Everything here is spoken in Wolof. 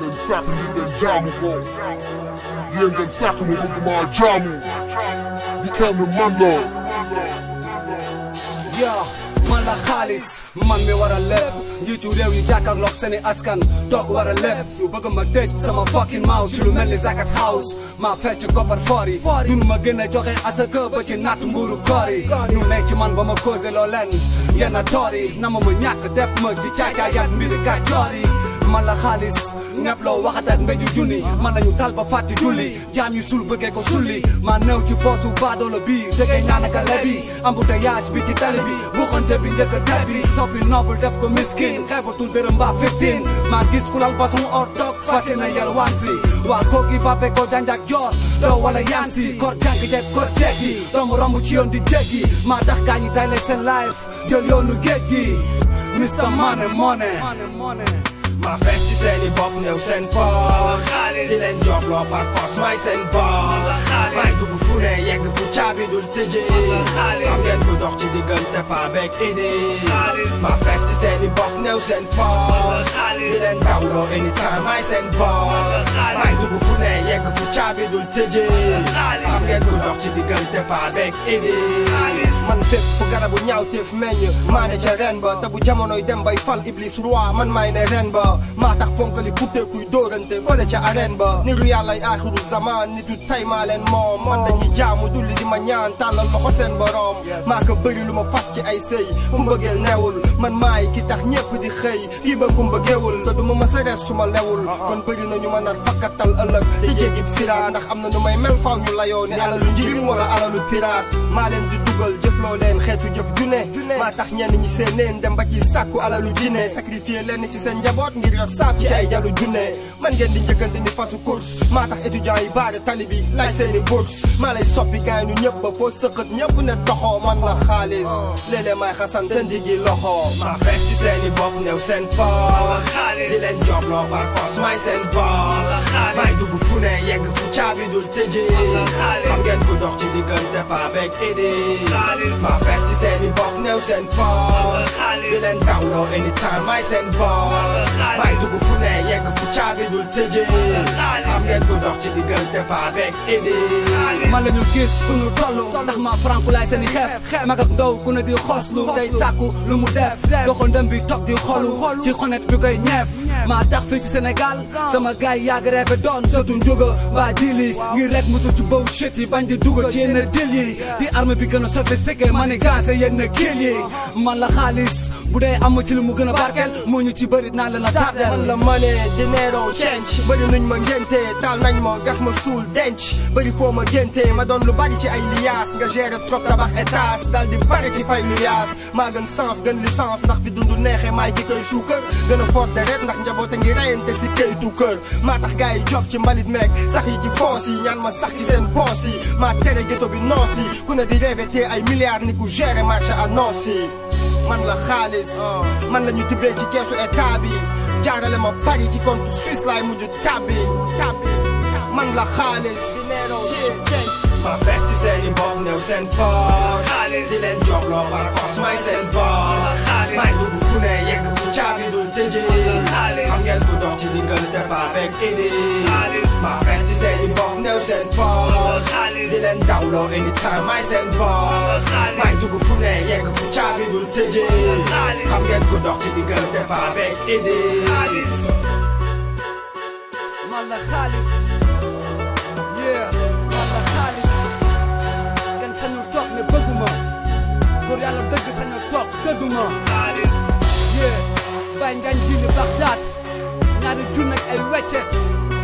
ngeen sàkk ni ngeen jaamu ko yéen ngeen sàkk ma bëgg maa jaamu di kenn man la yaa man la xaalis man mi war a lépp njiitu réew yi jàkkaarloog seeni askan toog war a lépp ñu bëgg ma tëj sama fucking mouth ci lu mel ni zakat house maa fecc koppar foor yi dunu ma gën a joxe asaka ba ci natt mburu koor yi ñu nekk ci man ba ma causé loo leen yenn toor yi na ma ma ñàkk def ma ci caacaayaat mbiri kàccoor yi man la xaalis ñepp loo waxat ak mbéju junni man lañu tal ba fàtti julli jaam yu sul bëggee ko sulli maa néew ci poosu baadoolo bi dëggee ñaanaka lebi embouteillage bi ci tali bi buxante bi njëkk a tel bi soppi noble def ko miskin xeebatul dërëm mbaa 15 maa gis ku lal façon or toog fasi na yalwaan si waa kooki bappe ko janjak joor doo wala yaan si kor jànk jeeg kor jeeg yi doomu romb ci yoon di jéggi maa tax gaa ñi tayle seen life jël yoonu géej gi Mr Money Money ma fees ci seeni bopp néew seen poos di leen job loo par force may seen boos may dugg fu ne yegg fu caabi dul tëjee xam ngeen ku dox ci diggante pa beeg idée ma fees ci seeni bopp néew seen poos di leen dawloo anytime may seen boos may dugg fu ne yegg fu caabi dul tëjee xam ngeen ku dox ci diggante pa beeg idée man fépp fu garabu ñaaw teef meññ maa ne ca ren ba te bu jamonoy dem bay fal iblis roi man may ne ren ba maa tax ponkali futteekuy dóorante fële ca arène ba niru yàllay aaxiru zaman nitu tay maa leen moom man dañuy jaamu dulli di ma ñaan tàllal ma ko seen borom maa ko bëri lu ma fas ci ay sëy fu mbëggeel newul man maay ki tax ñépp di xëy kii ba ku mbëggeewul te du ma mës a rees su ma lewul kon bëri na ñu ma nar fakkatal ëllëg di jéggib sira ndax am na nu may mel faw ñu layoo ni alalu njirim wala alalu piraat maa leen di dugal jëfloo leen xeetu jëf june maa tax ñenn ñi seen neen dem ba ci sàkku alalu jine sacrifier leen ci seen njaboot ngir yor saab ci ay jalu junne man ngeen di njëkkante ni fasu course maa tax étudiants yi baare tali bi laaj seeni bourse maa lay soppi gaay ñu ñëpp ba foo sëqët ñëpp ne doxoo man la xaalis léeg-léeg may xasan seen diggi loxo maa fees ci seeni bopp néew seen poos di leen job loo par force may seen boos may dugg fu ne yegg fu caabi dul tëjee xam ngeen ku dox ci diggante pa beeg idée maa fees ci seeni bopp néew seen poos di leen dawloo anytime may seen boos may dugg fu ne yegg fu caabi dul tëjee xam ngeen ku dox ci diggante pa beeg idée man la ñu gis fu ñu tollu ndax ma franku laay seeni xeef mag ak ndaw ku ne di xoslu day sàkku lu mu def doxandam bi toog di xolu ci xonet bi koy ñeef maa tax fii ci Sénégal sama gaay yàgg reefe doon sotu njuga mbaa dili ngir rek musu ci bow shit yi bañ di dugg ci yenn dil yi di arme bi gën a sophistiqué manigancé yenn kill yi man la xaalis bu dee am ci lu mu gën a barkeel moo ñu ci bëri naa leen a tardeel man la money dinero change bëri nuñ ma ngénte taal nañ ma gas ma suul denc bëri foo ma génte ma doon lu bari ci ay liaas nga gérer trop tabax étage dal di bari ci fay lu yaas maa gën sens gën licence ndax fi dundu neexe maay ki koy suukar gën a fort deret ndax njaboote ngi reyante si këytu kër maa tax gars yi job ci mbalit meeg sax yi ci foos yi ñaan ma sax ci seen poos yi maa tere ghetto bi noos yi ku ne di rêvé ay milliards ni ku gérer marché annonce yi man la xaalis man la ñu tibbee ci keesu état bi jaarale ma bari ci compte suisse laay mujj tabbi man la xaalis ma fees ci seeni bopp néew seen poos di leen job loo par force may seen boos may dugg fu ne yegg fu caabi dul tëjee xam ngeen ku dox ci diggante pa beeg idée ma fees ci seeni bopp néew seen poos di leen dawloo anytime may seen boos may dugg fu ne yegg fu caabi dul tëjee xam ngeen ku dox ci diggante pa beeg idée man la xaalis yeah man la xaalis kenn sañu toog ne bëgguma pour yàlla dëgg sañu toog dëgguma yeah bàyyi ngañ jili Bagdad ñaari junne ak ay weccet